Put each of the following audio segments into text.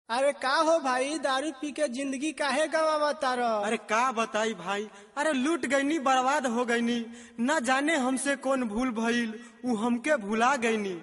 अरे का हो भाई दारू पी के जिंदगी काहे गवावा तार अरे का बताई भाई अरे लूट गईनी बर्बाद हो गईनी न जाने हमसे कौन भूल भइल उ हमके भुला गईनी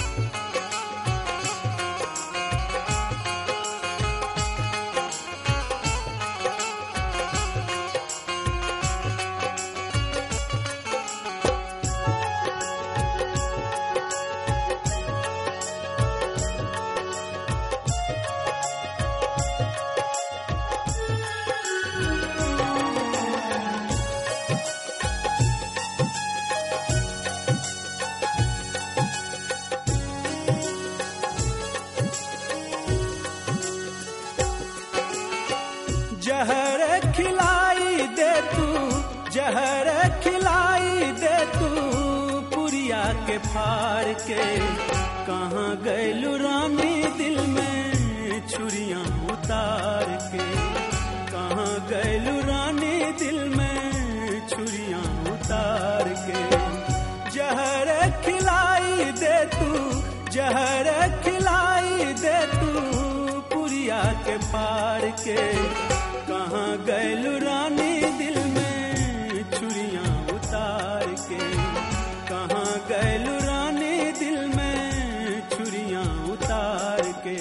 जहर खिलाई दे तू जहर खिलाई दे तू पुरिया के फार के कहाँ गैलू रानी दिल में छुरियां उतार के कहाँ गैलू रानी दिल में छुरियां उतार के जहर खिलाई दे तू जहर खिलाई दे तू पुरिया के पार के कहाँ गैलू रानी दिल में छुरियां उतार के कहाँ गैलू रानी दिल में छुरियां उतार के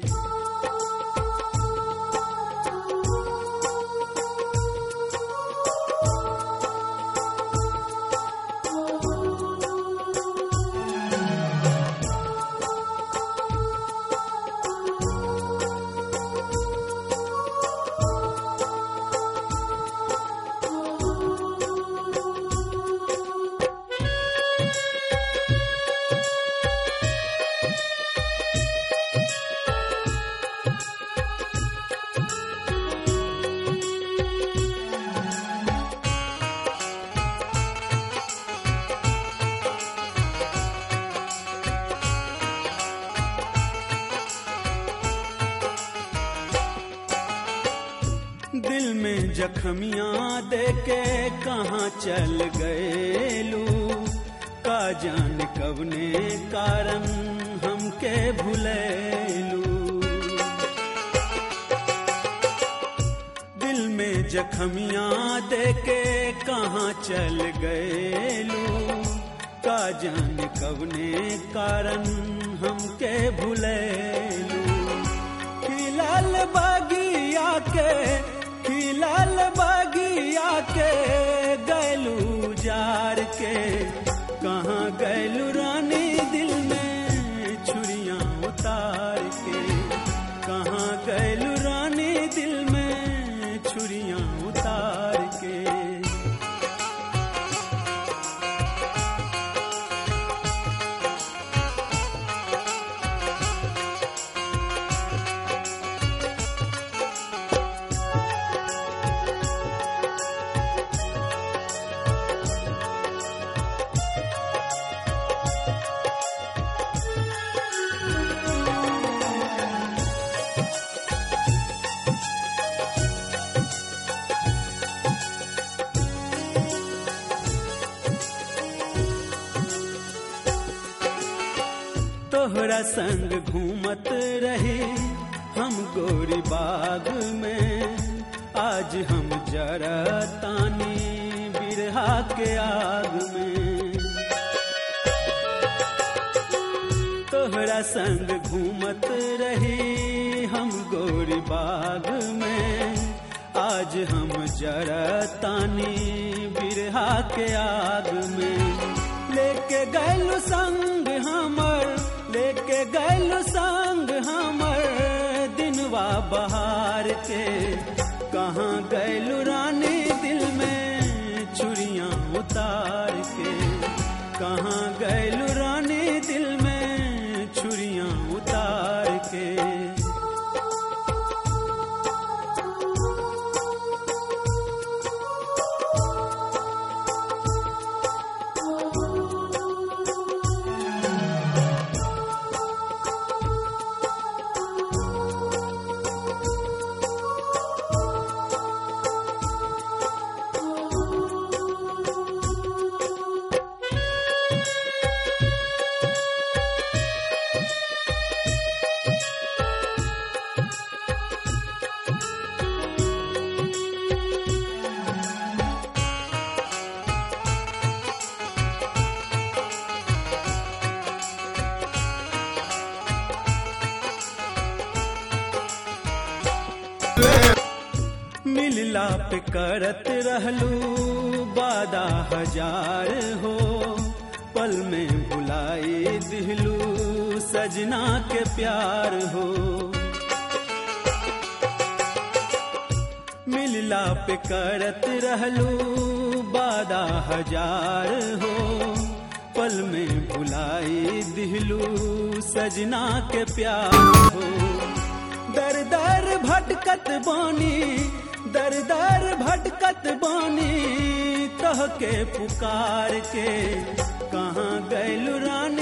दिल में जखमियां दे के कहाँ चल गएलू का जान कवने कारण हमके भुलेलू दिल में जखमियां दे के कहाँ चल गएलू का जान कवने कारण हमके भुलेलू खिलल बगिया के खिलल बगिया के गैलू जार के कहाँ गैलू रानी दिल में छुरियां उतार के कहाँ गैलू रानी दिल में छुरियां उतार के तोहरा संग घूमत रही हम गोरी बाग में आज हम जरा तानी बिरहा के आग में तोहरा संग घूमत रही हम गोरी बाग में आज हम जरा तानी बिरहा के आग में लेके गैलू संग हमर लेके गैलू संग हमर दिनवा बहार के कहाँ गैलू रानी दिल में छुरियां उतार के कहाँ गैलू रानी दिल में छुरियां उतार के मिलला पे करत रहलू बादा हजार हो पल में भुलाई दिहलू सजना के प्यार हो मिलला पे करत रहलू बादा हजार हो पल में भुलाई दिहलू सजना के प्यार हो दर दर भटकत बानी दर दर भटकत बानी तह के पुकार के कहाँ गैलू रानी